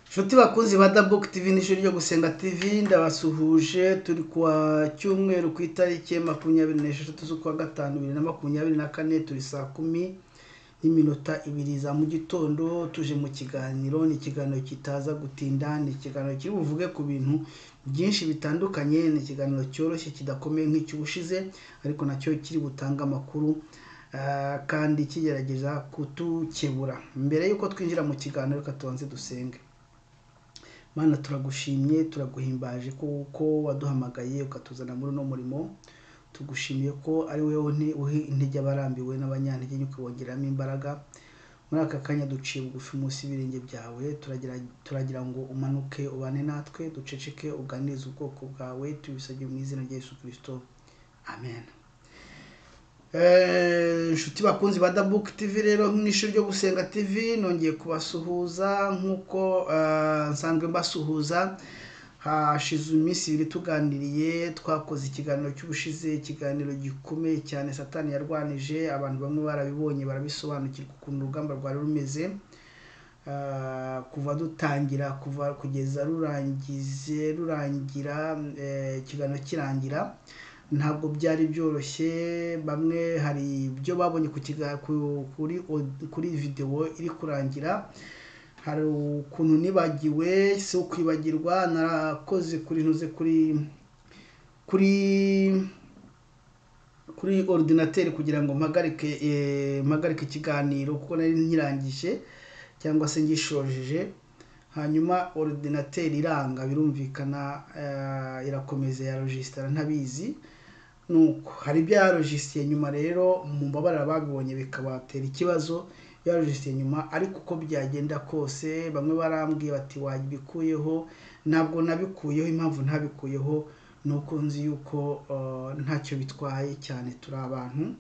Nshuti bakunzi ba Double TV n'ishuri ryo gusenga TV ndabasuhuje turi kwa cyumweru ku itariki ya makumyabiri n'esheshatu z'ukwa gatanu bibiri na makumyabiri na kane turi saa kumi n'iminota ibiri za mu gitondo tuje mu kiganiro ni ikiganiro kitaza gutinda ni ikiganiro kiri buvuge ku bintu byinshi bitandukanye ni ikiganiro cyoroshye kidakomeye nk'icy'ubushize ariko nacyo kiri butange amakuru ah, kandi kigerageza kutukebura mbere y'uko twinjira mu kiganiro reka tubanze dusenge mana turagushimye turaguhimbaje kuko waduhamagaye ukatuzana muri uno murimo tugushimiye ko ari wowe unti- uha intege abarambiwe n'abanyantege nke ukabongeramo imbaraga muri aka kanya duciye bugufi munsi y'ibirenge byawe turagira, turagira ngo umanuke ubane natwe duceceke uganirize ubwoko bwawe tubisabye mu izina rya yesu kirisito amen Eh, inshuti bakunzi ba dabuke tivi rero n'ishuri ryo gusenga tivi nongeye kubasuhuza nk'uko eh, nsanzwe mbasuhuza hashize iminsi ibiri tuganiriye twakoze ikiganiro cy'ubushize ikiganiro gikomeye cyane satani yarwanije abantu bamwe barabibonye barabisobanukirwa ukuntu urugamba rwari rumeze Eh, kuva dutangira kuva kugeza rurangize rurangira eh, ikiganiro kirangira ntabwo byari byoroshye bamwe hari ibyo babonye ku kiga- ku- kuri od- kuri videwo iri kurangira hari ukuntu nibagiwe si ukwibagirwa narakoze kuri ntuze kuri kuri kuri ordinateri kugira ngo mpagarike eh, mpagarike ikiganiro kuko nari nkirangije cyangwa se ngishojeje hanyuma ordinateri iranga birumvikana eh, irakomeza ya rojisitara ntabizi nuko hari ibyo yarojisitiye nyuma rero mu mbabarira babibonye bikabatera ikibazo yarojisitiye nyuma ariko uko byagenda kose bamwe barambwiye bati wabikuyeho ntabwo nabikuyeho impamvu ntabikuyeho ni uko nzi yuko eh, ntacyo bitwaye cyane turi abantu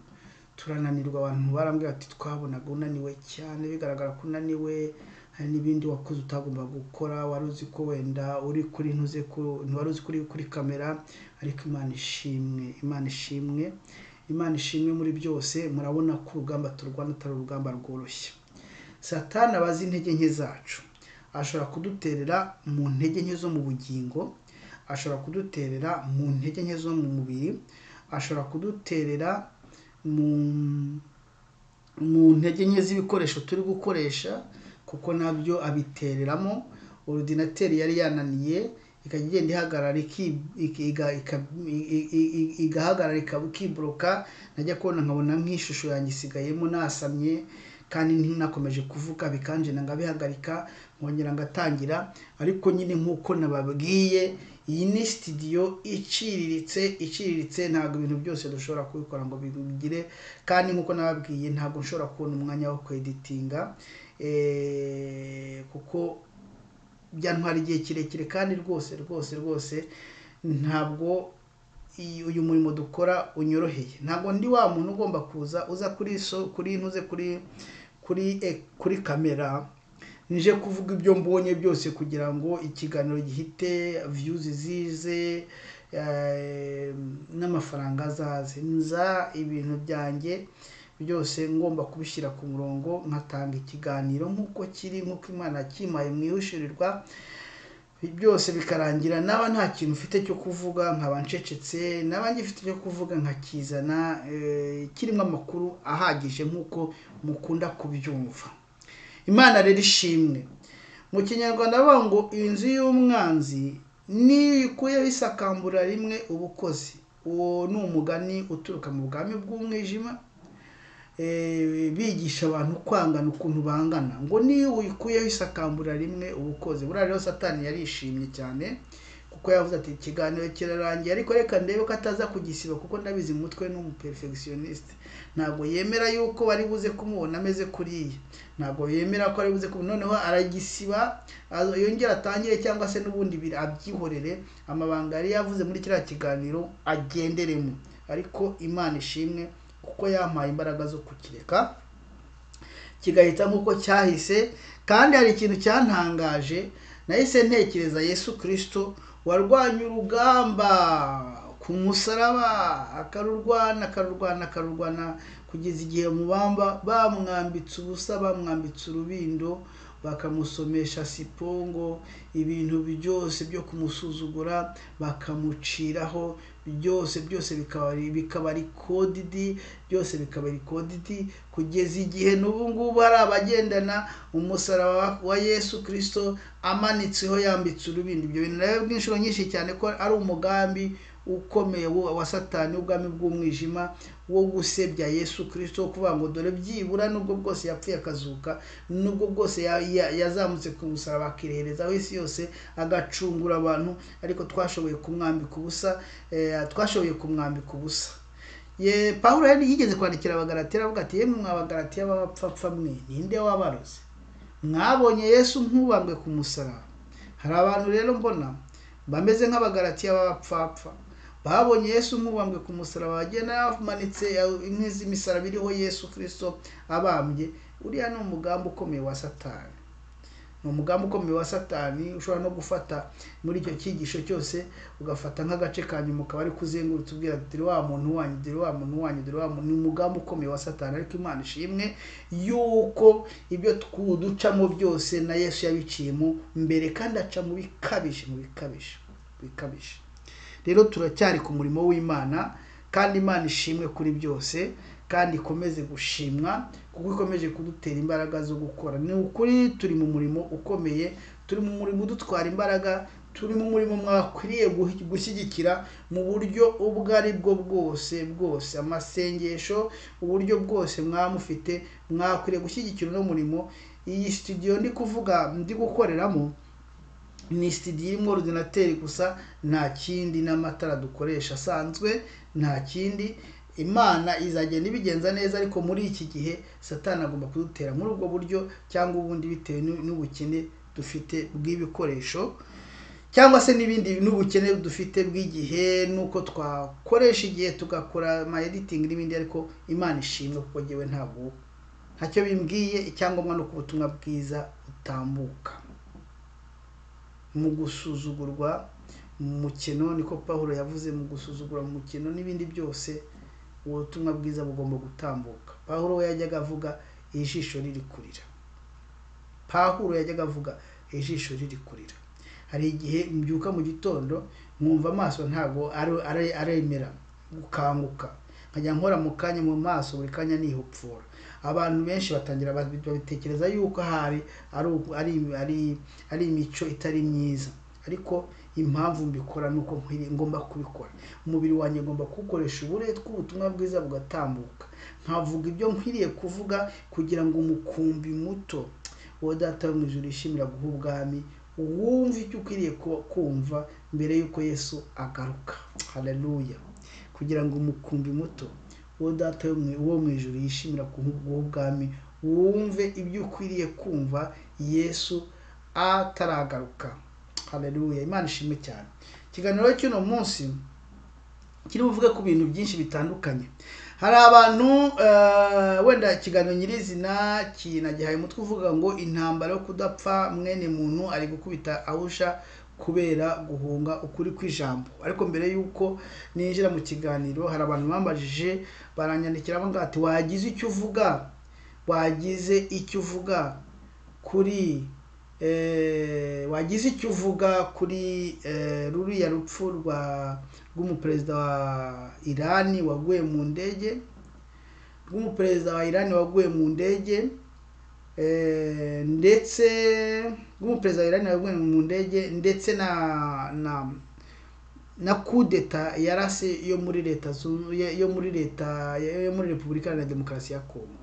turananirwa abantu barambwira bati twabonaga unaniwe cyane bigaragara ko unaniwe hari n'ibindi wakoze utagomba gukora wari uzi ko wenda uri kuri ntuze ko wari uzi ko uri kuri kamera ariko imana ishimwe imana ishimwe imana ishimwe muri byose murabona ko urugamba turwana atari urugamba rworoshye satani abazi intege nke zacu ashobora kuduterera mu ntege nke zo mu bugingo ashobora kuduterera mu ntege nke zo mu mubiri ashobora kuduterera mu mu ntege nke z'ibikoresho turi gukoresha kuko nabyo abitereramo orudinateri yari yananiye ikajya igenda ihagarara iki- iki- iga- ika- i- i- i- igahagarara ikaba ikiboroka najya kubona nkabona nk'ishusho yanjye isigayemo nasamye kandi ntinakomeje kuvuga bikanjena ngabihagarika nkongera ngatangira ariko nyine nk'uko nababwiye iyi ni sitidiyo iciriritse iciriritse ntabwo ibintu byose dushobora kubikora ngo bigire kandi nk'uko nababwiye ntabwo nshobora kubona umwanya wo kweditinga eh, kuko byantwara igihe kirekire kandi rwose rwose rwose ntabwo iyi- uyu murimo dukora unyoroheye ntabwo ndi wa muntu ugomba kuza uza kuri so kuri ntuze kuri kuri e- kuri kamera nje kuvuga ibyo mbonye byose kugira ngo ikiganiro gihite viyuzi zize eh, n'amafaranga azaze nza ibintu byanjye byose ngomba kubishyira ku murongo nkatanga ikiganiro nk'uko kiri nk'uko imana yakimpaye mwihishirirwa byose bikarangira naba nta kintu mfite cyo kuvuga nkaba ncecetse naba ngifite icyo kuvuga nkakizana eh, kirimo amakuru ahagije nk'uko mukunda kubyumva imana rero ishimwe mu kinyarwanda bavuga ngo inzu y'umwanzi nikuyeho isakambura rimwe ubukozi uwo ni umugani uturuka mu bwami bw'umwijima eh, bigisha abantu kwangana ukuntu bangana ngo niyo uyikuyeho isakambura rimwe ubukoze buriya rero satani yarishimye cyane kuko yavuze ati ikiganiro kirarangiye ariko reka ndebe ko ataza kugisiba kuko ndabizi mu mutwe ni umuperfectioniste ntabwo yemera yuko bari buze kumubona ameze kuriya ntabwo yemera ko ari buze kumubona noneho aragisiba azo- yongera atangire cyangwa se n'ubundi biri- abyihorere amabanga yari yavuze muri kiriya kiganiro agenderemo ariko imana ishimwe kuko yampaye imbaraga zo kukireka kigahita nk'uko cyahise kandi hari ikintu cyantangaje nahise ntekereza yesu kirisito warwanye urugamba ku musaraba akarurwana akarurwana akarurwana kugeza igihe mubamba bamwambitse ubusa bamwambitse urubindo bakamusomesha sipongo ibintu byose byo kumusuzugura bakamuciraho byose byose bikaba ari- bikaba ari kodidi byose bikaba ari kodidi kugeza igihe n'ubu ngubu hari abagendana umusaraba wa yesu kirisito amanitseho yambitse urubindi ibyo bintu nawe inshuro nyinshi cyane ko ari umugambi ukomeye wa wa satani w'ubwami bw'umwijima wo gusebya yesu kirisito wo kuvuga ngo dore byibura nubwo bwose yapfuye akazuka nubwo bwose ya- ya- yazamutse ku musaraba akirehereza aho isi yose agacungura abantu ariko twashoboye kumwambika ubusa eh, twashoboye kumwambika ubusa ye pawulo yari yigeze kwandikira abagaratira avuga ati yemwe mw'abagaratira b'abapfapfa mwe ninde wabaroze mwabonye yesu nk'ubambwe ku musaraba hari abantu rero mbona bameze nk'abagaratiya b'abapfapfa babonye yesu nk'ubambwe ku musaraba bagenda bamanitse inkwi z'imisaraba iriho yesu kirisito abambye uriya ni umugambi ukomeye wa satani ni umugambi ukomeye wa satani ushobora no gufata muri icyo cyigisho cyose ugafata nk'agace ka nyuma ukaba ari kuzengurutsa ubwira ati dore wa muntu wanyu dore wa muntu wanyu dore wa muntu ni umugambi ukomeye wa satani ariko imana ishimwe yuko ibyo twu- ducamo byose na yesu yabiciyemo mbere kandi aca mu bikabije mu bikabije bikabije rero turacyari ku murimo w'imana kandi imana ishimwe kuri byose kandi ikomeze gushimwa kuko ikomeje kudutera imbaraga zo gukora ni ukuri turi mu murimo ukomeye turi mu murimo udutwara imbaraga turi mu murimo mwakwiriye guhi- gushyigikira mu buryo ubwo ari bwo bwose bwose amasengesho uburyo bwose mwamufite mwakwiriye gushyigikira uno murimo iyi studio ndi kuvuga ndi gukoreramo ni studio irimo ordinateri gusa nta kindi n'amatara dukoresha asanzwe nta kindi imana izagenda ibigenza neza ariko muri iki gihe satani agomba kudutera muri ubwo buryo cyangwa ubundi bitewe n'u- n'ubukene dufite bw'ibikoresho cyangwa se n'ibindi n'ubukene dufite bw'igihe n'uko twakoresha igihe tugakora ama editing n'ibindi ariko imana ishimwe kuko ngewe ntabwo ntacyo bimbwiye icyangombwa ni uko ubutumwa bwiza butambuka mu gusuzugurwa mu mukino niko pawulo yavuze mu gusuzugura mu mukino n'ibindi byose ubutumwa bwiza bugomba gutambuka pawulo we yajyaga avuga ijisho riri kurira pawulo yajyaga avuga ijisho riri kurira hari igihe mbyuka mu gitondo mwumva amaso ntabwo ari- ari- aremera gukanguka nkajya nkora mu kanya mu maso buri kanya nihupfura abantu benshi batangira babi- babitekereza yuko ahari ari uku- ari ari ari imico itari myiza ariko impamvu mbikora ni uko nkwiriye- ngomba kubikora umubiri wanjye ngomba kuwukoresha uburetwa ubutumwa bwiza bugatambuka nkavuga ibyo nkwiriye kuvuga kugira ngo umukumbi muto uwo data wo mu ijuru yishimira guha ubwami wumve icyo ukwiriye ku- kumva mbere y'uko yesu agaruka haleluya kugira ngo umukumbi muto uwo data wo mu- wo mu ijuru yishimira guha guha ubwami wumve ibyo ukwiriye kumva yesu ataragaruka haleluya imana ishimwe cyane ikiganiro cy'uno munsi kiri buvuge ku bintu byinshi bitandukanye hari abantu eh, wenda ikiganiro nyirizina kinagihaye umutwe uvuga ngo intambara yo kudapfa mwene muntu ari gukubita ahusha kubera guhunga ukuri kw'ijambo ariko mbere y'uko ninjira mu kiganiro hari abantu bambajije baranyandikira bavuga ati wagize icyo uvuga wagize icyo uvuga kuri eh, wagize icyo uvuga kuri eh, ruriya rupfu rwa rw'umuperezida wa irani waguye mu ndege rw'umuperezida wa irani waguye mu ndege eh, ndetse rw'umuperezida wa irani waguye mu ndege ndetse na na na kudeta yarase yo muri leta Zunze- yo- yo muri leta yo muri repubulika iharanira demokarasi ya kongo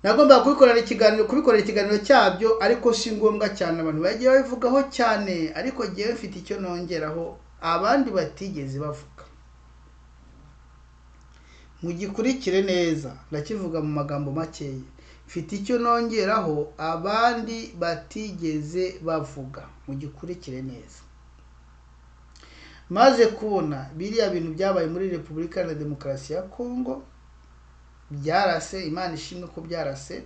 nagombaga kubikorera ikiganiro kubikorera ikiganiro cyabyo ariko si ngombwa cyane abantu bagiye babivugaho cyane ariko ngewe mfite icyo nongeraho abandi batigeze bavuga mugikurikire neza ndakivuga mu magambo makeya mfite icyo nongeraho abandi batigeze bavuga mugikurikire neza maze kubona biriya bintu byabaye muri repubulika iharanira demokarasi ya kongo byarase imana ishimwe ko byarase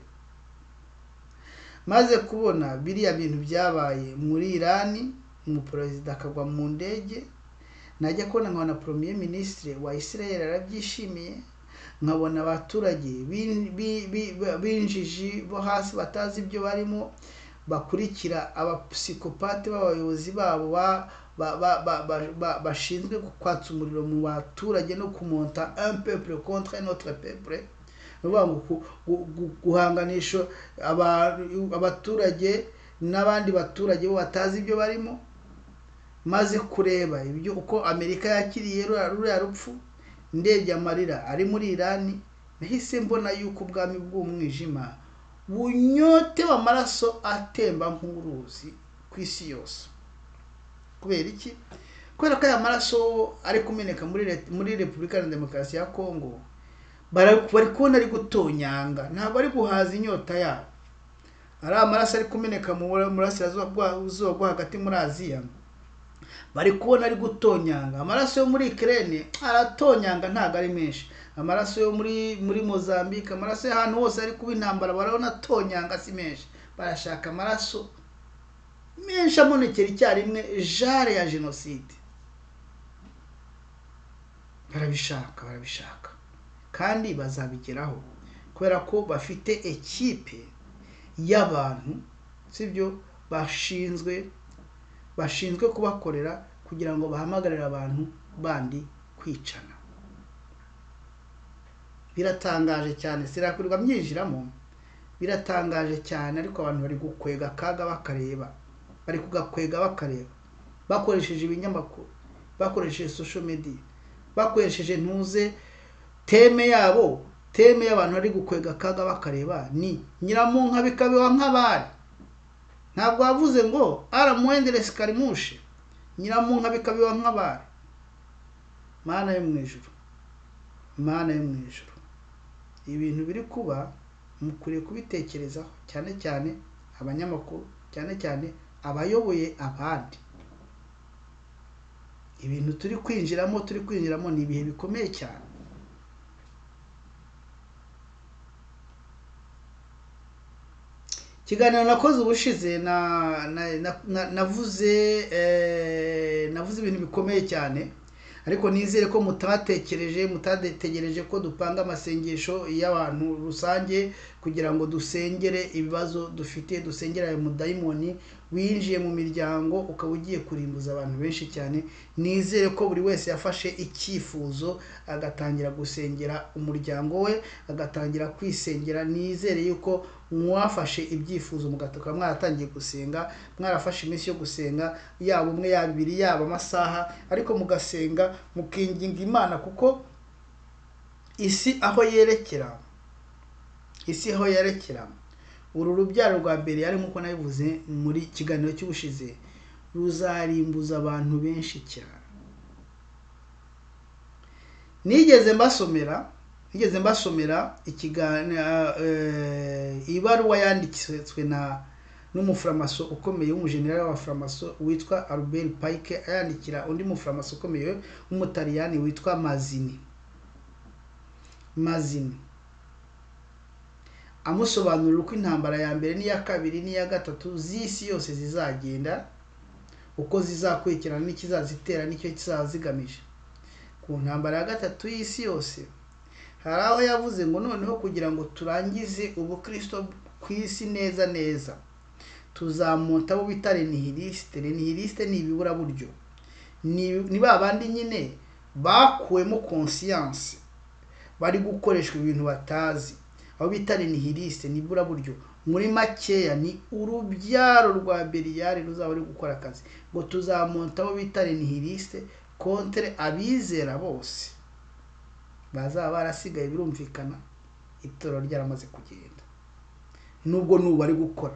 maze kubona biriya bintu byabaye muri irani umuperezida akagwa mu ndege najya kubona nkabona premier ministre wa israel arabyishimiye nkabona abaturage b'in- bi- bi- b'injiji bo hasi batazi ibyo barimo bakurikira abapsikopate b'abayobozi babo ba- ba- ba- ba- ba- ba- bashinzwe kwatsa umuriro mu baturage no kumonta un peuple contre un autre peuple ni ukuvuga ngo ku- gu- gu- guhanganisha aba- abaturage n'abandi baturage bo batazi ibyo barimo maze kureba ibyo uko amerika yakiriye ruriya ruriya rupfu ndebye amarira ari muri irani nahise mbona yuko ubwami bw'umwijima bunyotewe amaraso atemba nk'uruzi ku isi yose kubera iki kubera ko aya maraso ari kumeneka muri Leta- muri repubulika ya demokarasi ya kongo bara- bari kubona ari gutonyanga ntabwo ari guhaza inyota yabo ari amaraso ari kumeneka mu burasirazuba bwa- zuba bwo hagati muri aziya bari kubona ari gutonyanga amaraso yo muri ikirere aratonyanga ntabwo ari menshi amaraso yo muri muri mozambique amaraso y'ahantu hose ari kuba intambara barabona atonyanga si menshi barashaka amaraso menshi amonekera icyarimwe jare ya jenoside barabishaka barabishaka kandi bazabigeraho kubera ko bafite ekipe y'abantu sibyo bashinzwe bashinzwe kubakorera kugira ngo bahamagarire abantu bandi kwicana biratangaje cyane sirakwirwa myinjiramo biratangaje cyane ariko abantu bari gukwega akaga bakareba bari kugakwega bakareba bakoresheje ibinyamakuru bakoresheje social media bakoresheje ntuze teme yabo teme y'abantu bari gukwega akaga bakareba ni nyiramunka bikabeho nk'abari ntabwo wavuze ngo aramuhendere sikarimushe nyiramunka bikabiba nk'abari mana yo mu ijuru mana yo mu ijuru ibintu biri kuba mukwiriye kubitekerezaho cyane cyane abanyamakuru cyane cyane abayoboye abandi ibintu turi kwinjiramo turi kwinjiramo ni ibihe bikomeye cyane ikiganiro nakoze ubushize na na- na- na- navuze eh, navuze ibintu bikomeye cyane ariko nizere ko mutatekereje mutategereje ko dupanga amasengesho y'abantu rusange kugira ngo dusengere ibibazo dufite dusengere ayo mudayimoni winjiye mu miryango ukaba ugiye kurimbuza abantu benshi cyane nizere ko buri wese yafashe icyifuzo agatangira gusengera umuryango we agatangira kwisengera nizere yuko mwafashe ibyifuzo mugatuka mwaratangiye gusenga mwarafashe iminsi yo gusenga yaba umwe yaba ibiri yaba amasaha ariko mugasenga mukinginga imana kuko isi aho yerekera isi aho yerekera uru rubyaro rwa mbere yari nk'uko nabivuze muri kiganiro cy'ubushize ruzarimbuza abantu benshi cyane nigeze mbasomera nigeze mbasomera ikiganiro ibaruwa yanditswe na n'umuforomaso ukomeye w'umujenerali w'abaforomaso witwa Albert Pike ayandikira undi muforomaso ukomeye w'umutaliyani witwa Mazini Mazini amusobanurira uko intambara ya mbere n'iya kabiri n'iya gatatu z'isi yose zizagenda uko zizakurikirana n'ikizazitera n'icyo kizaba zigamije ku ntambara ya gatatu y'isi yose hari aho yavuze ngo noneho kugira ngo turangize ubukristo ku isi neza neza tuzamuta abo bita renihirisite renihirisite ni ibiburaburyo Ni- ni ba bandi nyine bakuwemo konsiyanse bari gukoreshwa ibintu batazi aho bita renihirisite ni iburaburyo muri makeya ni urubyaro rwa beriyari ruzaba ruri gukora akazi ngo tuzamuta abo bita renihirisite kontere abizera bose bazaba barasigaye birumvikana itorero ryaramaze kugenda nubwo n'ubu bari gukora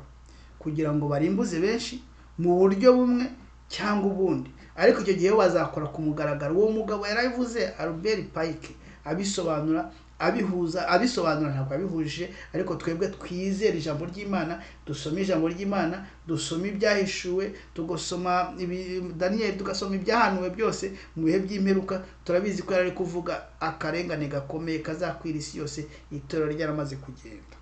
kugira ngo barimbuze benshi mu buryo bumwe cyangwa ubundi ariko icyo gihe bo bazakora ku mugaragaro uwo mugabo yarabivuze Albert Pike abisobanura abihuza abisobanura ntabwo abihuje ariko twebwe twizere ijambo ry'Imana dusome ijambo ry'Imana dusome ibyahishuwe tugasoma ibi- Daniel tugasoma ibyahanuwe byose mu bihe by'imperuka turabizi ko yari ari kuvuga akarengane gakomeye kazakwira isi yose itorero ryaramaze kugenda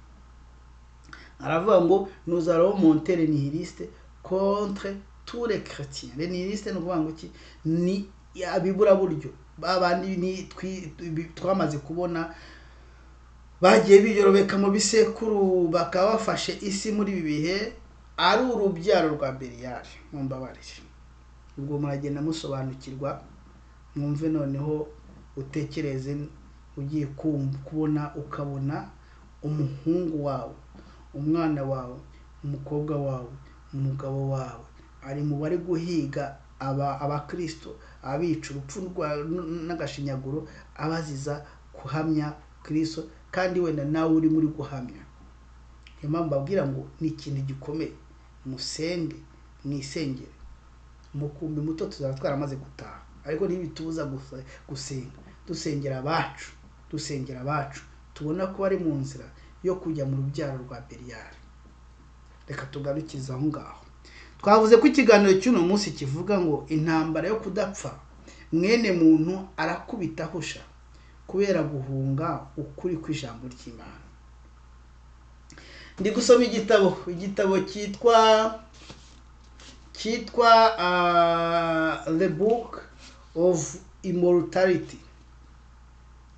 aravuga ngo nuzaro monte renihiriste contre tous les chrétiens renihiriste ni ukuvuga ngo iki ni abibura buryo babandi ni twi- twi- twamaze kubona bagiye biyorobeka mu bisekuru bakaba bafashe isi muri ibi bihe ari urubyaro rwa beriyari mu mbabarire ubwo muragenda musobanukirwa mwumve noneho utekereze ugiye kumva kubona ukabona umuhungu wawe umwana wawe umukobwa wawe umugabo wawe ari mu bari guhiga aba abakristo abica urupfu rwa- n- n'agashinyaguro abaziza guhamya kristo kandi wenda nawe urimo uri guhamya niyo mpamvu babwira ngo ni ikintu gikomeye musenge mwisengere mukumbi muto tuzaba twaramaze gutaha ariko ntibitubuza gusa- gusenga dusengera abacu dusengera abacu tubona ko bari mu nzira yo kujya mu rubyaro rwa beriyari reka tugarukize aho ngaho twavuze ko ikiganiro cy'uno munsi kivuga ngo intambara yo kudapfa mwene muntu arakubita ahusha kubera guhunga ukuri kw'ijambo ry'imana ndi gusoma igitabo igitabo cyitwa cyitwa ah, the book of immortality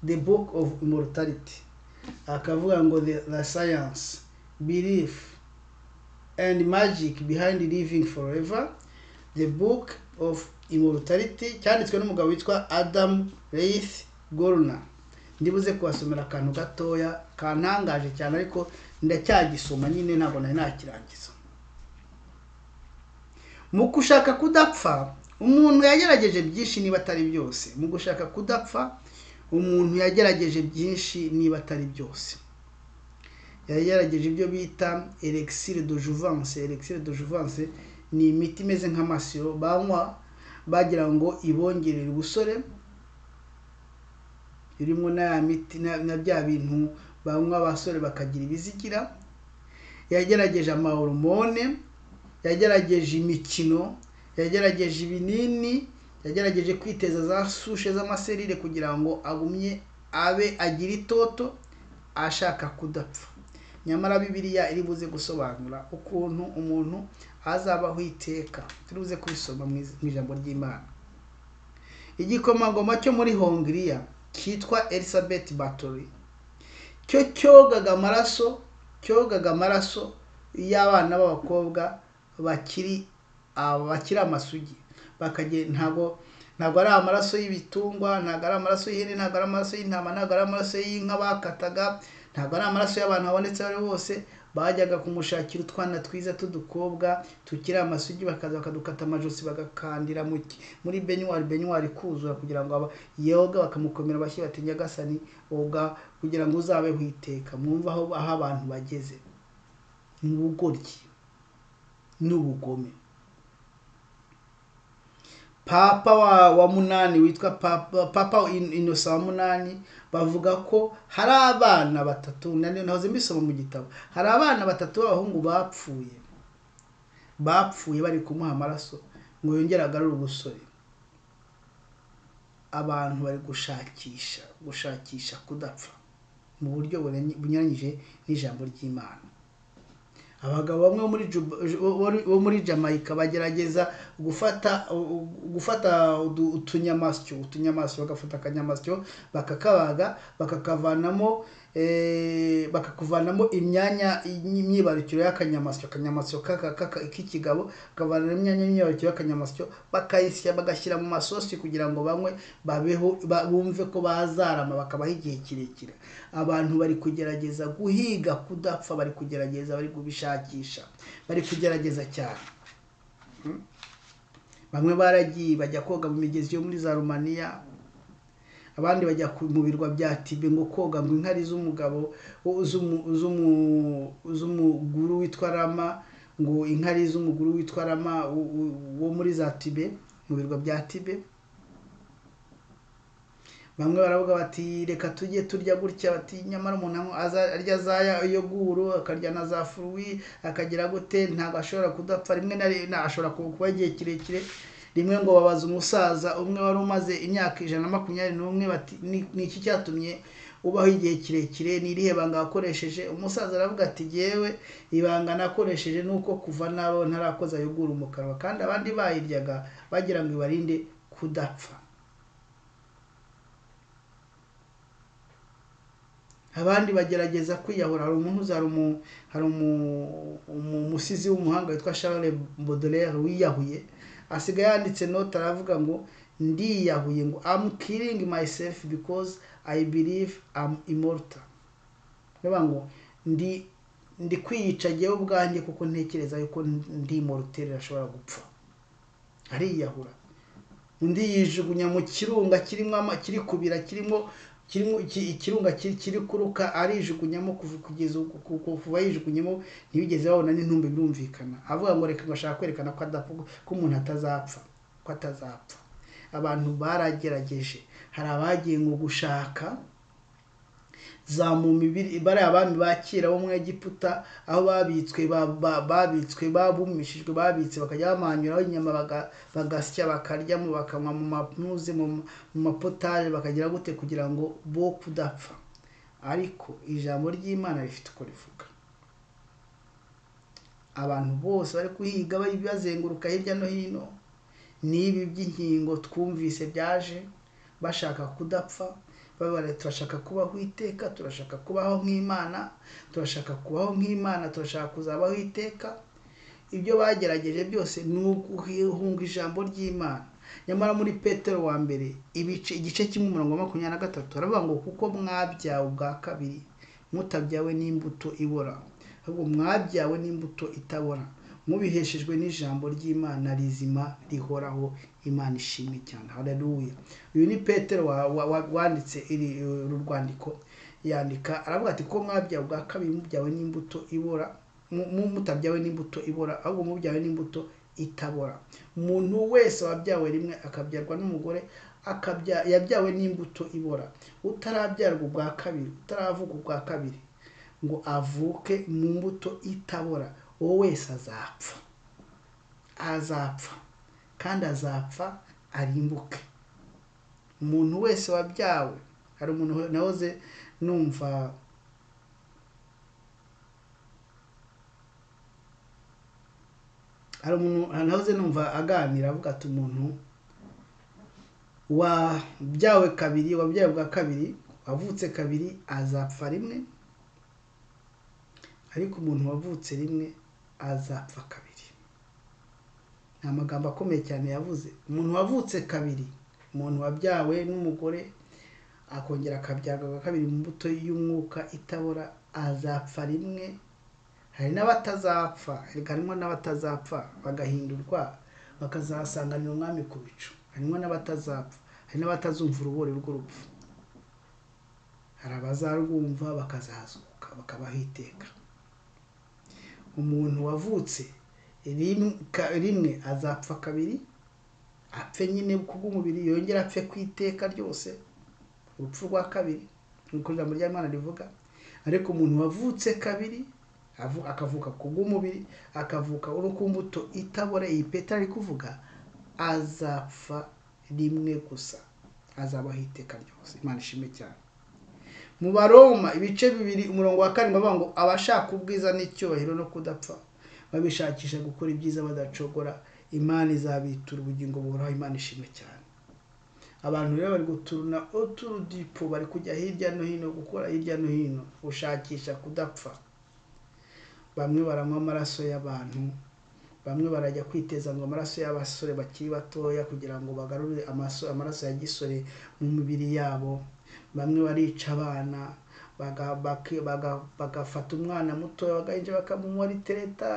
the book of immortality akavuga ngo the, the science belief and magic behind living forever the book of immortality cyanditswe n'umugabo witwa adam reith gorner ndibuze kubasomera akantu gatoya kantangaje cyane ariko ndacyagisoma nyine ntabwo nari nakirangiza mu gushaka kudapfa umuntu yagerageje byinshi niba atari byose mu gushaka kudapfa umuntu yagerageje byinshi niba atari byose yagerageje ibyo bita elixir de jouvence elixir de jouvence ni imiti imeze nk'amasiro banywa bagira ngo ibongerere ubusore irimo na ya miti na- na bya bintu banywa abasore bakagira ibizigira yagerageje amahoromone yagerageje imikino yagerageje ibinini yagerageje kwiteza za sushe z'amaserire kugira ngo agumye abe agira itoto ashaka kudapfa nyamara bibiliya iri buze gusobanura ukuntu umuntu azabaho iteka turi buze kubisoma mu iz- mu ijambo ry'imana igikomangoma cyo muri hongiriya cyitwa elisabeth batori cyo cyogaga amaraso cyogaga amaraso y'abana b'abakobwa bakiri aba- bakiri amasugi bakagenda ntabwo ntabwo ari amaraso y'ibitungwa ntabwo ari amaraso y'ihene ntabwo ari amaraso y'intama ntabwo ari amaraso y'inka bakataga ntabwo ari amaraso y'abantu babonetse aho ari bose bajyaga kumushakira utwana twiza tw'udukobwa tukiri amasugi bakaza bakadukata amajosi bagakandira mu ki- muri benyuwari benyuwari kuzura kugira ngo aba- yoga bakamukomera bashyi bati nyagasani oga kugira ngo uzabeho iteka mwumve aho aho abantu bageze ni ubugoryi n'ubugome papa wa, wa munani witwa papa, papa In- inosa wa munani bavuga ko hari abana batatu nani- nahoze mbisoma mu gitabo hari abana batatu b'abahungu bapfuye bapfuye bari kumuha amaraso ngo yongere agarure ubusore abantu bari gushakisha gushakisha kudapfa mu buryo burenye- bunyuranyije n'ijambo ry'imana abagabo bamwe bo muri Juba- bo- bo muri jamaica bagerageza gufata gufata udu- utunyamasyo utunyamasyo bagafata akanyamasyo bakakabaga bakakavanamo eh, bakakuvanamo imyanya imyibarukiro y'akanyamasyo akanyamasyo kaka- kaka- k'ikigabo kavanamo imyanya y'imyibarukiro y'akanyamasyo bakayisya bagashyira mu masosi kugira ngo banywe babeho ba- bumve ko bazarama bakabaho igihe kirekire abantu bari kugerageza guhiga kudapfa bari kugerageza bari kubishakisha bari kugerageza cyane bamwe baragiye bajya koga mu migezi yo muri za rumaniya abandi bajya ku- mu birwa bya tibe ngo koga ngo inkari z'umugabo wo- z'umu- z'umu- z'umuguru witwa rama ngo inkari z'umuguru witwa rama wo- wo- wo muri za tibe mu birwa bya tibe bamwe baravuga bati reka tujye turya gutya bati nyamara umuntu anywa- aza- arya zaya iyo guru akarya na za furuwi akagira gute ntabwo ashobora kudapfa rimwe na rimwe ashobora ku- kuba igihe kirekire rimwe ngo babaza umusaza umwe wari umaze imyaka ijana na makumyabiri n'umwe bati "Ni- ni iki cyatumye ubaho igihe kirekire ni irihe banga wakoresheje umusaza aravuga ati yewe ibanga nakoresheje ni uko kuva nabo ntarakoza yoguru mu kanwa kandi abandi bayiryaga bagira ngo ibarinde kudapfa abandi bagerageza kwiyahura hari umuhuza hari umu hari umu- umu- umusizi w'umuhanga witwa Charles Baudelaire wiyahuye asigaye yanditse note aravuga ngo ndiyahuye ngo I'm killing myself because I believe I'm immortal bivuga ngo ndi ndi kwiyica njyewe ubwanjye kuko ntekereza yuko ndi immortal ashobora gupfa ariyahura undi yijugunya mu kirunga kirimo ama kiri kubira kirimo kirimo iki- ikirunga kiri kiri kuruka arijugunyamo kuva- kugeza uku- ku- ku- kuva yijugunyemo ntibigeze babona n'intumbi birumvikana avuga ngo reka ngashaka kwerekana ko adapfa ko umuntu atazapfa ko atazapfa abantu baragerageje hari abagiye ngo gushaka za mu mibiri bariya bami ba kera bo muri egiputa aho babitswe ba- ba- babitswe babumishijwe babitse bakajya bamanyuraho inyama baga- bagasya bakaryamo bakanywa mu mamuzi mu ma- mu mapotaje bakagira gute kugira ngo bo kudapfa ariko ijambo ry'imana rifite uko rivuga abantu bose bari kuhiga bari bazenguruka hirya no hino n'ibi by'inkingo twumvise byaje bashaka kudapfa babara turashaka kubaho iteka turashaka kubaho nk'imana turashaka kubaho nk'imana turashaka kuzabaho iteka ibyo bagerageje byose ni uguhunga ijambo ry'imana nyamara muri petero wa mbere ibice igice kimwe umurongo wa makumyabiri na gatatu baravuga ngo kuko mwabyawe ubwa kabiri mutabyawe n'imbuto ibora ahubwo mwabyawe n'imbuto itabora mubiheshejwe n'ijambo ry'imana rizima rihoraho imana ishimwe cyane haleluya uyu ni petero wa- wa- wa- wanditse iri uru rwandiko yandika aravuga ati ko mwabyawe ubwa kabiri mubyawe n'imbuto ibora mu- mu- mutabyawe n'imbuto ibora ahubwo mubyawe n'imbuto itabora umuntu wese wabyawe rimwe akabyarwa n'umugore akabya yabyawe n'imbuto ibora utarabyarwa ubwa kabiri utaravuga ubwa kabiri ngo avuke mu mbuto itabora uwo wese azapfa azapfa kandi azapfa arimbuke umuntu wese wabyawe hari umuntu nahoze numva hari umuntu nahoze numva aganira avuga ati umuntu wabyawe kabiri wabyawe bwa kabiri wavutse kabiri azapfa rimwe ariko umuntu wavutse rimwe azapfa kabiri ni amagambo akomeye cyane yavuze umuntu wavutse kabiri umuntu wabyawe n'umugore akongera akabyarwa bwa kabiri mu mbuto y'umwuka itabora azapfa rimwe hari n'abatazapfa erega harimo n'abatazapfa bagahindurwa bakazasanganira umwami ku bicu harimo n'abatazapfa hari n'abatazumva urubori rw'urupfu hari abazarwumva bakazazuka bakabaho iteka umuntu wavutse rim- ka- rimwe azapfa kabiri apfe nyine kubw'umubiri yongera apfe ku iteka ryose urupfu rwa kabiri nkuko ijambo ry'imana rivuga ariko umuntu wavutse kabiri avu- akavuka ku bw'umubiri akavuka uri ku mbuto itabora iyi petero ari kuvuga azapfa rimwe gusa azabaho iteka ryose imana ishimwe cyane mu baroma ibice bibiri umurongo wa karindwi bavuga ngo abashaka ubwiza n'icyubahiro no kudapfa babishakisha gukora ibyiza badacogora imana izabitura ubugingo buhoraho imana ishimwe cyane abantu rero bari guturuna uturudipo bari kujya hirya no hino gukora hirya no hino gushakisha kudapfa bamwe baranywa amaraso y'abantu bamwe barajya kwiteza ngo amaraso y'abasore bakiri batoya kugira ngo bagarure amaso, amaraso ya gisore mu mibiri yabo bamwe barica abana baga- baki- baga- bagafata umwana mutoya bagahinja bakamunywa ritereta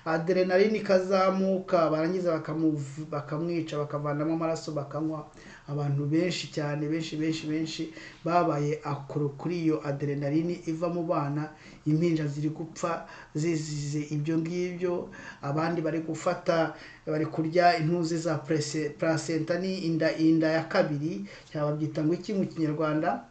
aderenaline ikazamuka barangiza bakamuv- bakamwica bakavanamo amaraso bakanywa abantu benshi cyane benshi benshi benshi babaye akoro kuri iyo aderenaline iva mu bana impinja ziri gupfa zizize ibyo ngibyo abandi bari gufata bari kurya intuzi za prese- placenta ni inda inda ya kabiri cyangwa babyita ngo iki mu kinyarwanda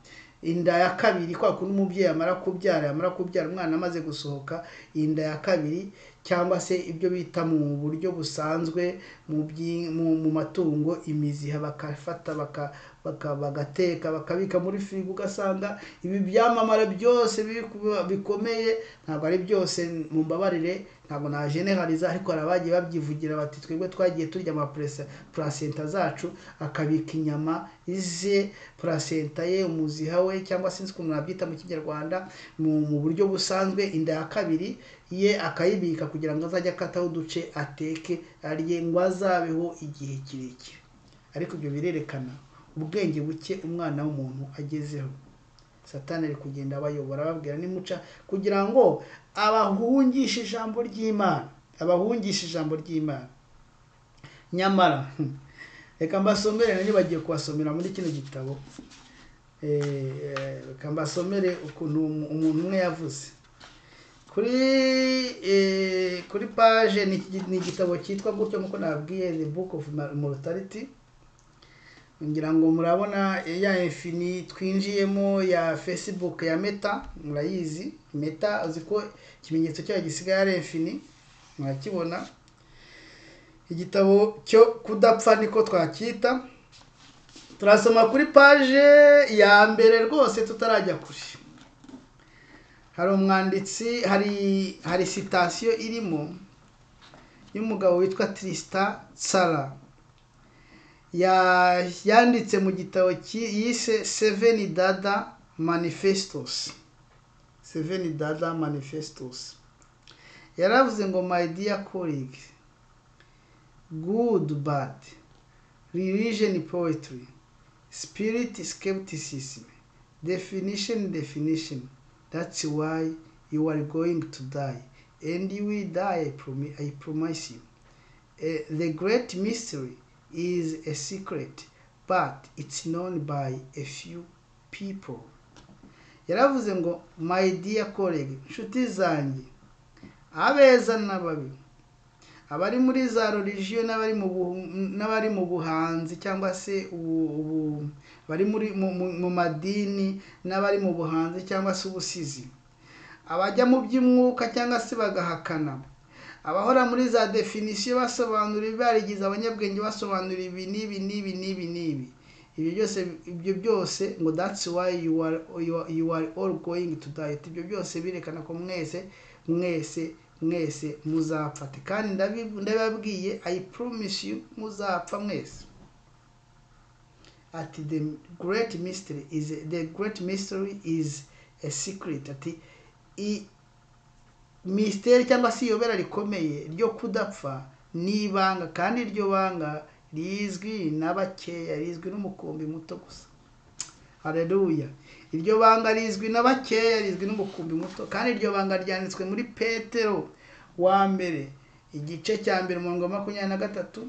inda ya kabiri kwa kundi umubyeyi amara kubyara yamara kubyara umwana amaze gusohoka inda ya kabiri cyangwa se ibyo bita mu buryo busanzwe mu byi- mu- mu matungo imiziha bakafata baka- baka- bagateka bakabika muri firigo ugasanga ibi byamamara byose biri kuba- bikomeye ntabwo ari byose mumbabarire ntabwo na generaliza ariko hari abagiye babyivugira bati twebwe twagiye turya amapurasa purasenta zacu akabika inyama ize purasenta ye umuziha we cyangwa sinzi ukuntu nabyita mu kinyarwanda mu mu buryo busanzwe inda ya kabiri ye akayibika kugira ngo azajye akataho uduce ateke arye ngo azabeho igihe kirekire ariko ibyo birerekana ubwenge buke umwana w'umuntu agezeho satani ari kugenda abayobora ababwira nimuca kugira ngo abahungishe ijambo ry'imana abahungishe ijambo ry'imana nyamara hmm, reka mbasomere nanjye bagiye kubasomera muri kino gitabo Eh, eh, reka mbasomere ukuntu umu- umuntu umwe yavuze kuri eh, kuri paje ni iki- ni igitabo cyitwa gutyo nk'uko nababwiye the book of mortality ngira ngo murabona ya infini twinjiyemo ya facebook ya meta murayizi meta uzi ko ikimenyetso cyayo gisigaye ari infini murakibona igitabo cyo kudapfa niko twacyita turasoma kuri paje ya mbere rwose tutarajya kure hari umwanditsi hari hari sitasiyo irimo y'umugabo witwa trisita sara ya- yanditse mu gitabo ki- yise Seven Dada Manifestos. Seven Dada Manifestos. Yaravuze ngo my dear colleague, good bad, religion poetry, spirit skepticism, definition definition, that's why you are going to die and you will die I, promi- I promise you. Eh, the great mystery is a secret but it's known by a few people yaravuze ngo my dear colleague nshuti zanjye abeza n'ababi abari muri za religiyo n'abari mu bu- n'abari mu buhanzi cyangwa se ubu- ubu- bari muri mu- mu- mu madini n'abari mu buhanzi cyangwa se ubusizi abajya mu by'umwuka cyangwa se bagahakana abahora muri za definisiyo basobanura barigize abanyabwenge basobanura ibi n'ibi n'ibi n'ibi n'ibi ibyo byose ibyo byose ngo that's why you are, you are, you are all going to die ibyo byose birekana ko mwese mwese mwese muzapfa Ati, kandi ndabi- ndababwiye i promise you muzapfa mwese ati the great mystery is the great mystery is a secret ati i, misiteri cyangwa se iyobera rikomeye ryo kudapfa ni ibanga kandi iryo banga rizwi na bakeya rizwi n'umukumbi muto gusa hareruya iryo banga rizwi na bakeya rizwi n'umukumbi muto kandi iryo banga ryanditswe muri petero wa mbere igice cya mbere umurongo wa makumyabiri na gatatu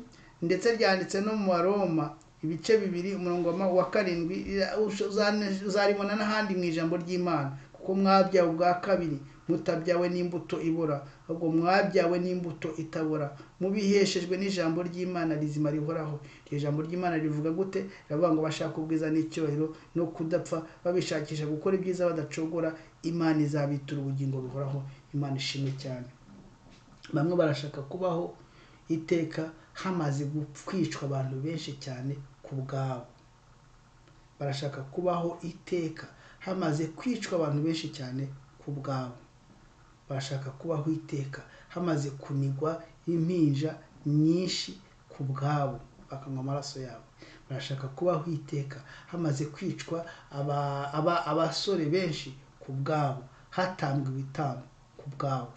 ndetse ryanditse no mu baroma ibice bibiri umurongo wa ma- wa karindwi ira- usho- uzane- uzaribona n'ahandi mu ijambo ry'imana kuko mwabyawe ubwa kabiri mutabyawe n'imbuto ibora ahubwo mwabyawe n'imbuto itabora mubiheshejwe n'ijambo ry'imana rizima rihoraho iryo jambo ry'imana rivuga gute riravuga ngo bashaka ubwiza n'icyubahiro no kudapfa babishakisha gukora ibyiza badacogora imana izabitura ubugingo buhoraho imana ishimwe cyane bamwe barashaka kubaho iteka hamaze kwicwa abantu benshi cyane ku bwabo barashaka kubaho iteka hamaze kwicwa abantu benshi cyane ku bwabo barashaka kubaho iteka hamaze kunigwa impinja nyinshi ku bwabo bakanywa amaraso yabo barashaka kubaho iteka hamaze kwicwa aba- aba- abasore benshi ku bwabo hatambwa ibitambo ku bwabo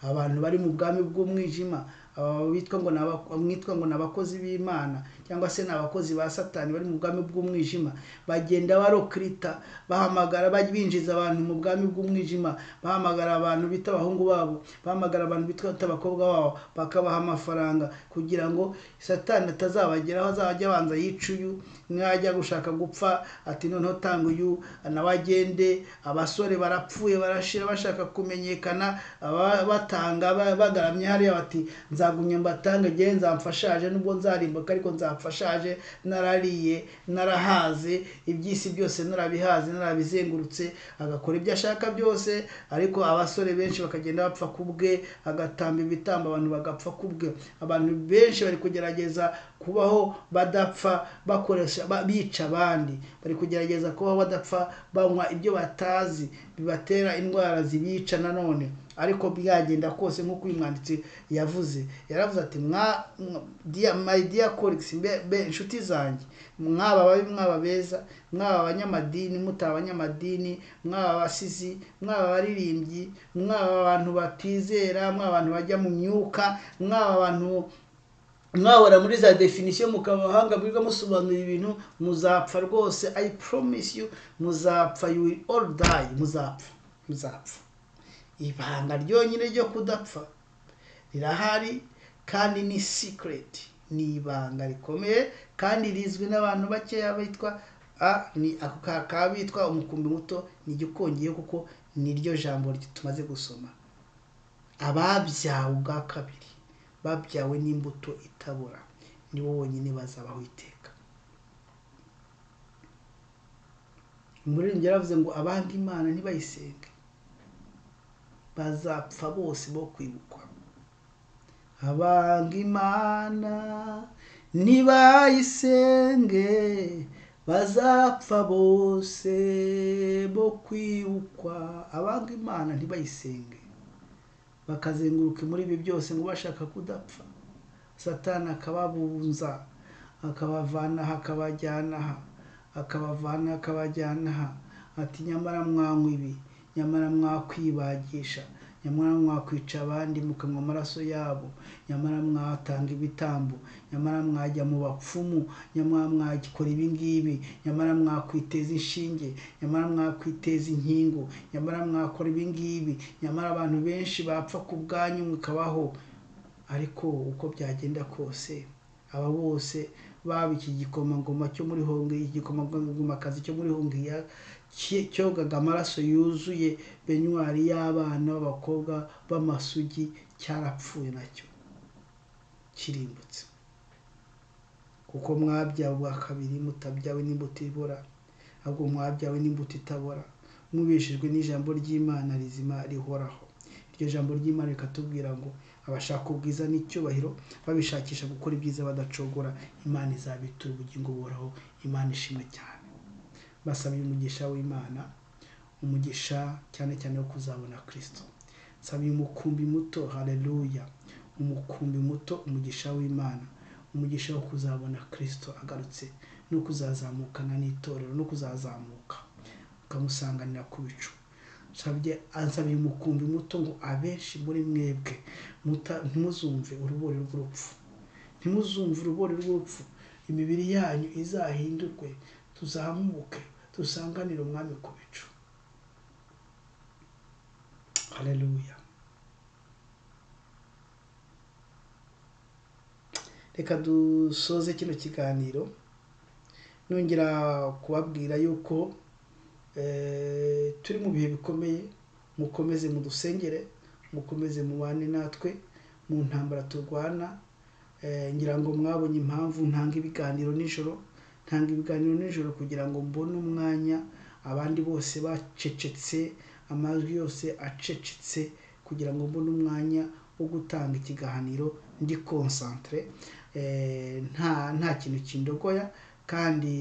abantu bari mu bwami bw'umwijima aba bitwa ngo ni aba- mwitwa ngo ni abakozi b'imana cyangwa se ni abakozi ba satani bari mu bwami bw'umwijima bagenda barokrita bahamagara baj- binjiza abantu mu bwami bw'umwijima bahamagara abantu bita abahungu babo bahamagara abantu bitwa bita abakobwa babo bakabaha amafaranga kugira ngo satani atazabageraho azajya abanza yica uyu mwajya gushaka gupfa ati noneho tanga uyu nawe agende abasore barapfuye barashira bashaka kumenyekana aba- batanga ba- bagaramye hariya bati nza nzagumye mbatange ngewe nzamfashaje nubwo nzarimbuka ariko nzamfashaje narariye narahaze iby'isi byose narabihaze narabizengurutse agakora ibyo ashaka byose ariko abasore benshi bakagenda bapfa ku bwe agatamba ibitambo abantu bagapfa ku bwe abantu benshi bari kugerageza kubaho badapfa bakoresha ba- bica abandi bari kugerageza kubaho badapfa banywa ibyo batazi bibatera indwara zibica nanone ariko byagenda kose nk'uko uyu mwanditsi yavuze yaravuze ati mwa mwa- dear- my dear colleagues mbe- mbe- inshuti zanjye mwaba babi mwaba beza mwaba abanyamadini mutaba abanyamadini mwaba abasizi mwaba abaririmbyi mwaba abantu batizera mwaba abantu bajya mu myuka mwaba abantu mwabona muri za definisiyo mukaba abahanga mwiga musobanurira ibintu muzapfa rwose i promise you muzapfa you will all die muzapfa muzapfa ibanga ryonyine ryo kudapfa rirahari kandi ni secret ni ibanga rikomeye kandi rizwi n'abantu bakeya bitwa a ni ako ka- ka bitwa umukumbi muto ni igikongeyeho kuko niryo jambo tumaze gusoma ababyawe ubwa kabiri babyawe n'imbuto itabora ni bo bonyine bazabaho iteka umuririmbyi yaravuze ngo abandi imana ntibayisenge bazapfa bose bo kwibukwa abanga imana ntibayisenge bazapfa bose bo kwibukwa abanga imana ntibayisenge bakazenguruka muri ibi byose ngo bashaka kudapfa satani akababunza akabavana aha akabajyana aha akabavana aha akabajyana aha ati nyamara mwanywa ibi nyamara mwakwibagisha nyamara mwakwica abandi mukanywa amaraso yabo nyamara mwatanga ibitambo nyamara mwajya mu bapfumu nyamara mwakora ibi ngibi nyamara mwakwiteza inshinge nyamara mwakwiteza inkingo nyamara mwakora ibi ngibi nyamara abantu benshi bapfa ku bwanyu mukabaho ariko uko byagenda kose aba bose baba iki gikomangoma cyo muri hongiya igikomangomakazi cyo muri hongiya ki- cyogaga amaraso yuzuye benyuwari y'abana b'abakobwa b'amasugi cyarapfuye nacyo kirimbutse kuko mwabyawe ubwa kabiri mutabyawe n'imbuto ibora ahubwo mwabyawe n'imbuto itabora mubeshejwe n'ijambo ry'imana rizima rihoraho iryo jambo ry'imana rikatubwira ngo abashaka ubwiza n'icyubahiro babishakisha gukora ibyiza badacogora imana izabitura ubugingo buhoraho imana ishimwe cyane basaba umugisha w'imana umugisha cyane cyane wo kuzabona kirisito nsaba uyu mukumbi muto hareruya umukumbi muto umugisha w'imana umugisha wo kuzabona kirisito agarutse no kuzazamukana n'itorero no kuzazamuka ukamusanganira ku bicu nsabye ansabye umukumbi muto ngo abenshi muri mwebwe muta- ntimuzumve urubori rw'urupfu ntimuzumve urubori rw'urupfu imibiri yanyu izahindurwe tuzamuke dusanganire umwami ku bicu hareruya reka dusoze kino kiganiro nongera kubabwira yuko eh, turi mu bihe bikomeye mukomeze mudusengere mukomeze mubane natwe mu ntambara turwana Eh, ngira ngo mwabonye impamvu ntanga ibiganiro nijoro ntanga ibiganiro nijoro kugira ngo mbone umwanya abandi bose bacecetse amajwi yose acecetse kugira ngo mbone umwanya wo gutanga ikiganiro ndi konsantere nta nta kintu kindogoya kandi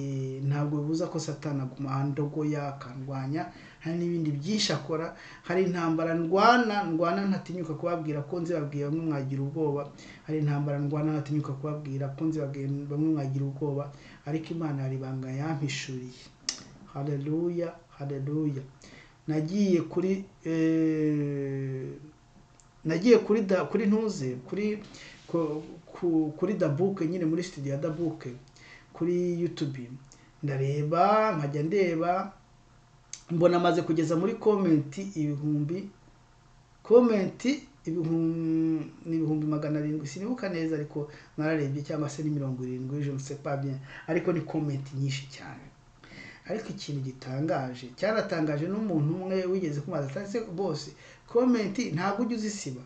ntabwo bibuza ko satana aguma andogoya akandwanya hari n'ibindi byinshi akora hari intambara ndwana ndwana ntatinyuka kubabwira ko nzibabwiye bamwe mwagira ubwoba hari intambara ndwana ntatinyuka kubabwira ko nzibabwiye bamwe mwagira ubwoba ariko imana hari ibanga yampishuriye hareruya hareruya nagiye kuri eh, nagiye kuri da kuri ntuze kuri ku- ku- kuri dabuke nyine muri studio ya dabuke kuri youtube ndareba nkajya ndeba mbona amaze kugeza muri komenti ibihumbi komenti ibihumbi ni ibihumbi magana arindwi sinibuka neza ariko nararebye cyangwa se ni mirongo irindwi je ne sais pas bien ariko ni komenti nyinshi cyane ariko ikintu gitangaje cyaratangaje n'umuntu umwe wigeze kumaza atari se bose komenti ntabwo ujya uzisiba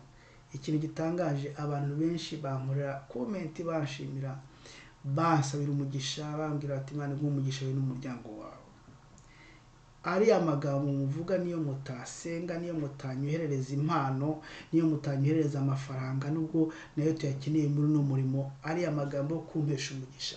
ikintu gitangaje abantu benshi bankorera komenti banshimira bansabira umugisha bambwira bati mwana guha umugisha wowe n'umuryango wawe ariya magambo muvuga niyo mutasenga niyo mutanyoherereza impano niyo mutanyoherereza amafaranga nubwo nayo tuyakeneye muri uno murimo ariya magambo yo kumpesha umugisha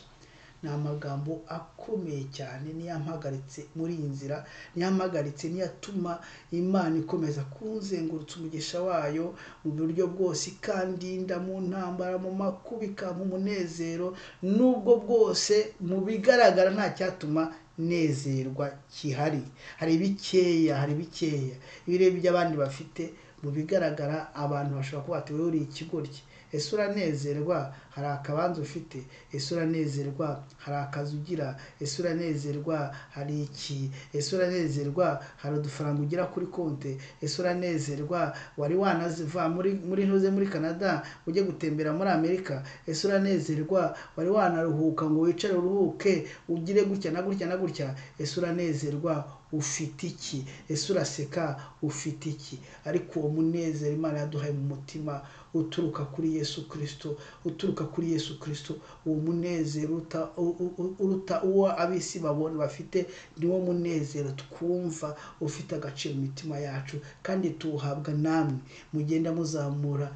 ni amagambo akomeye cyane niyo yampagaritse muri iyi nzira niyo yampagaritse niyo atuma imana ikomeza kunzengurutsa umugisha wayo mu buryo bwose ikandinda mu ntambara mu makuba ikampa umunezero n'ubwo bwose mu bigaragara nta cyatuma nezerwa gihari hari bikeya hari bikeya ibirebye by'abandi bafite mu bigaragara abantu bashobora kuba bati wowe uriye ikigoryi ese uranezerwa hari akabanza ufite ese uranezerwa hari akazi ugira ese uranezerwa hari iki ese uranezerwa hari udufaranga ugira kuri konti ese uranezerwa wari wanaziva muri muri ntuze muri canada ujye gutembera muri amerika ese uranezerwa wari wanaruhuka ngo wicare uruhuke ugire gutya na gutya na gutya ese uranezerwa ufite iki ese uraseka ufite iki ariko uwo munezero imana yaduhaye mu mutima uturuka kuri yesu kirisito uturuka kuri yesu kirisito uwo munezero uruta u- u- uruta uwo ab'isi babona bafite niwo munezero twumva ufite agaciro mu mitima yacu kandi tuwuhabwa namwe mugenda muzamura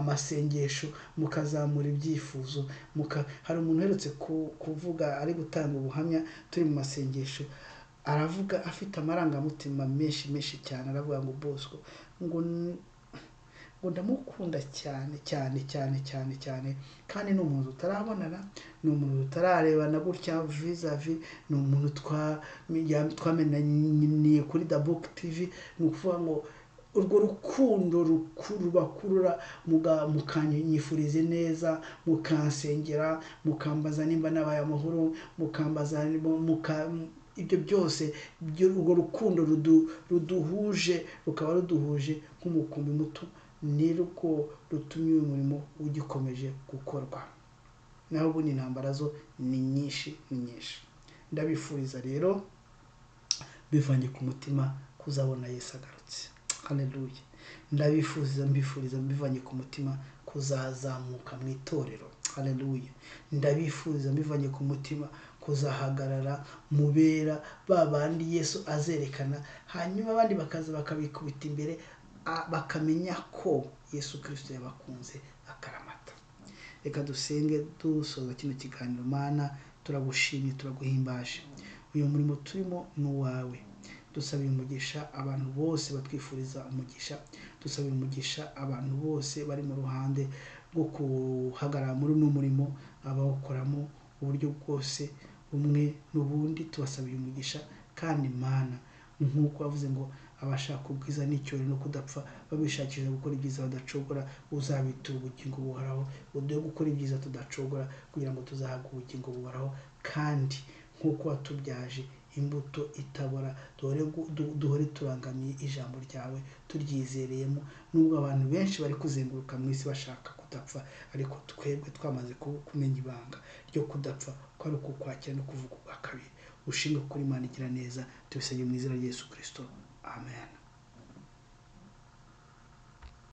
amasengesho mukazamura ibyifuzo muka- hari umuntu uherutse ku- kuvuga ari gutanga ubuhamya turi mu masengesho aravuga afite amarangamutima menshi menshi cyane aravuga ngo bosco ngo n- ngo ndamukunda cyane cyane cyane cyane cyane kandi ni umuntu tutarabonana ni umuntu tutararebana gutya vizavi ni umuntu twamenye- twamenaniye kuri dabuke tivi ni ukuvuga ngo urwo rukundo rukuru rubakurura muga- mukanyifurize neza mukansengera mukambaza nimba nabaye amahoro mukambaza niba- muka- ibyo byose byo- urwo rukundo rudu- ruduhuje rukaba ruduhuje nk'umukumbi muto ni rwo rutumye uyu murimo ugikomeje gukorwa naho ubundi intambara zo ni nyinshi ni nyinshi ndabifuriza rero bivanye ku mutima kuzabona yesu agarutse haleluya ndabifuriza mbifuriza mbivanye ku mutima kuzazamuka mu itorero haleluya ndabifuriza mbivanye ku mutima kuzahagarara mubera ba bandi yesu azerekana hanyuma abandi bakaza bakabikubita imbere a- bakamenya ko yesu kirisito yabakunze akaramata reka dusenge dusoza kino kiganiro mana turagushimye turaguhimbaje uyu murimo turimo ni uwawe dusabira umugisha abantu bose batwifuriza umugisha dusabira umugisha abantu bose bari mu ruhande rwo guhagarara muri uno murimo abawukoramo uburyo bwose umwe n'ubundi tubasabira umugisha kandi mana nk'uko bavuze ngo abashaka ubwiza n'icyubahiro no kudapfa babishakisha gukora ibyiza badacogora uzabitura ubugingo buhoraho uduhe gukora ibyiza tudacogora kugira ngo tuzahabwe ubugingo buhoraho kandi nk'uko watubyaje imbuto itabora duhore gu- du- duhore turangamiye ijambo ryawe turyizereyemo nubwo abantu benshi bari kuzenguruka mu isi bashaka kudapfa ariko twebwe twamaze ku- kumenya ibanga ryo kudapfa ko ari ukukwakira no kuvuga ubwa kabiri ushinga kuri Imana igira neza tubisabye mu izina rya Yesu Kristo amen